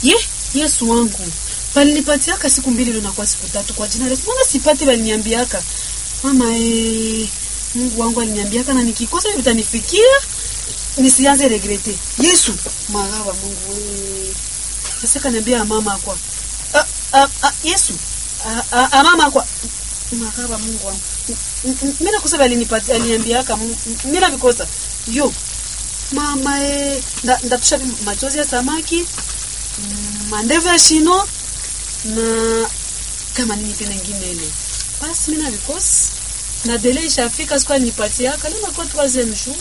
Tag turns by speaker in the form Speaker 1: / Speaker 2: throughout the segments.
Speaker 1: ye yesu wangu balinipatiaka siku mbili ndo nakuwa siku tatu kwa jina lesu mbona sipati baliniambiaka mama e, mungu wangu aliniambiaka na nikikosa hivi vitanifikia nisianze regrete yesu maraba mungu e. sasa kaniambia mama kwa a, a, a, yesu a, a, a, mama kwa maraba mungu wangu mi nakosa balinipati aliniambiaka mi navikosa yo mama e, nda- ndatusha machozi ya samaki mm, mandevu ya shino na kama nini tena ingine ile basi mi navikosi na dele ishafika siku alinipatiaka leo nakuwa troisième jour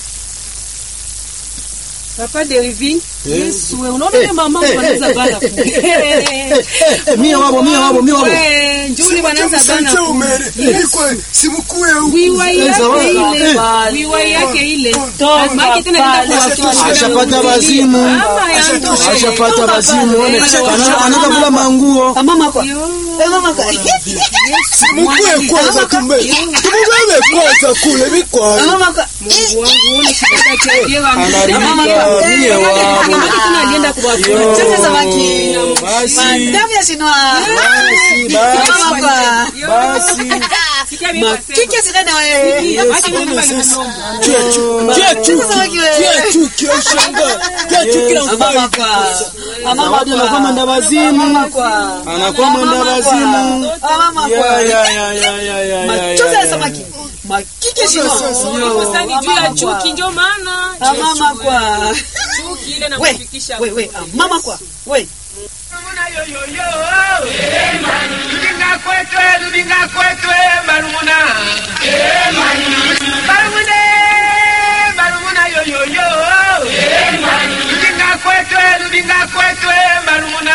Speaker 2: Papa Derivi,
Speaker 1: yesu we unaona ile mama kwanza bana
Speaker 3: mia wabo mia wabo mia wabo
Speaker 2: we njuli wanaanza bana
Speaker 4: Msante umere. Ilikuwa simkue huku.
Speaker 2: wiwai yake ile
Speaker 1: Bale.
Speaker 2: wiwai yake ile
Speaker 1: Toka
Speaker 2: maki tena
Speaker 1: pale.
Speaker 2: nenda kuwachosha
Speaker 3: ashapata bazimu
Speaker 2: Mama yangu
Speaker 3: ashapata bazimu one
Speaker 1: Toka
Speaker 3: Ana-
Speaker 1: pale.
Speaker 3: anataka kula manguo
Speaker 1: Ah, mama kwa
Speaker 2: Yo.
Speaker 1: Eh, mama kwa
Speaker 4: Simkue kwanza tumbe. Tumugane kwanza kule
Speaker 1: Ah,
Speaker 4: bikwaye.
Speaker 1: mama kwa
Speaker 2: Mungu wangu una shida cha pia wa
Speaker 3: anaribika
Speaker 1: Mama,
Speaker 3: mie wabo
Speaker 2: maki tena alienda kuwachosha
Speaker 1: Chote samaki
Speaker 3: basi
Speaker 1: mandevu ya shino
Speaker 3: basi basi
Speaker 1: mama kwa
Speaker 3: basi
Speaker 2: sikia mimi
Speaker 1: makike sinene we
Speaker 2: Acha mimi bana
Speaker 4: Kia
Speaker 1: samaki we
Speaker 4: Kia chuki ushanga. Kia chuki na
Speaker 1: Ah, mama
Speaker 4: mfai.
Speaker 1: kwa Ah, mama
Speaker 3: zawadi anakuwa
Speaker 1: kwa
Speaker 3: mwenda bazimu
Speaker 1: mama kwa
Speaker 3: anakuwa mwenda bazimu
Speaker 1: Ah, mama
Speaker 3: ya
Speaker 1: kwa
Speaker 3: ya ya ya ya ya ya
Speaker 1: machozi ya
Speaker 3: ya
Speaker 1: samaki makike shino
Speaker 2: sasa ni juu ya chuki ndio maana
Speaker 1: Ah, mama kwa
Speaker 2: chuki ile na
Speaker 1: we
Speaker 2: kufikisha
Speaker 1: we we ah, mama kwa we
Speaker 5: Lubinga kwetwe, lubinga kwetwe, barumuna. Barumune, barumuna yo yo yo. Lubinga kwetwe, lubinga kwetwe, barumuna.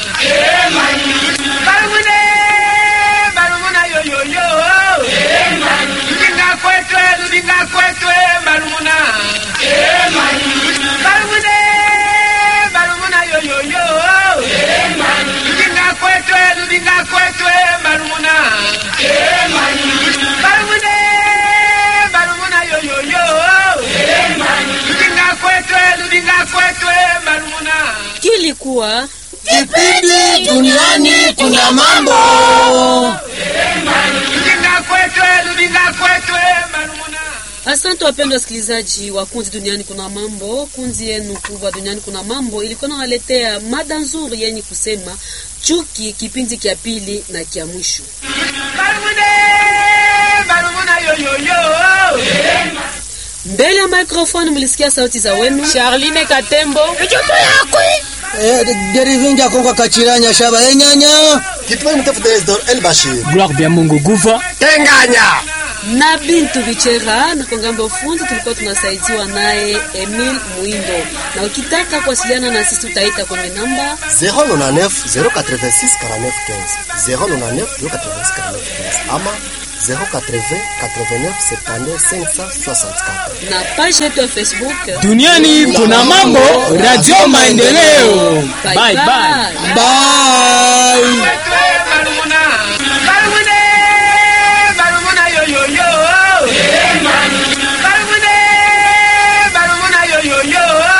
Speaker 5: Barumune, barumuna yo yo yo. Lubinga kwetwe, lubinga kwetwe, barumuna. Barumune, barumuna yo yo yo. Lubinga kwetwe, lubinga kwetwe, barumuna. Barumune, barumuna yo yo yo. Lubinga kwetwe, lubinga kwetwe, barumuna.
Speaker 2: kilikuwa
Speaker 3: kipindi duniani kuna mambo
Speaker 5: Lubinga kwetwe, lubinga kwetwe, barumuna.
Speaker 1: Asante wapendwa wasikilizaji wa kundi duniani kuna mambo. Kundi yenu kubwa duniani kuna mambo ilikuwa nawaletea mada nzuri yenye kusema chuki, kipindi kya pili na kya mwisho.
Speaker 5: Barumune, barumuna yo yo yo.
Speaker 1: Mbele ya microphone mlisikia sauti za wenu
Speaker 2: Charline Katembo
Speaker 3: derivinja konga kachiranya shaba enyanya
Speaker 4: Kitwa mtafuta Esdor El Bashir.
Speaker 6: Gloire bya Mungu guva
Speaker 4: Tenganya.
Speaker 1: na Bintu Bichera na kwa ngambo ya ufundi tulikuwa tunasaidiwa naye Emil Muindo, na ukitaka kuwasiliana na sisi utaita kwenye namba
Speaker 4: 099 086 49 15 099 086 49 15 ama 080 89 72 564
Speaker 1: na page yetu ya Facebook.
Speaker 6: duniani kuna mambo radio maendeleo
Speaker 1: Bye
Speaker 6: bye bye
Speaker 1: bye.
Speaker 3: bye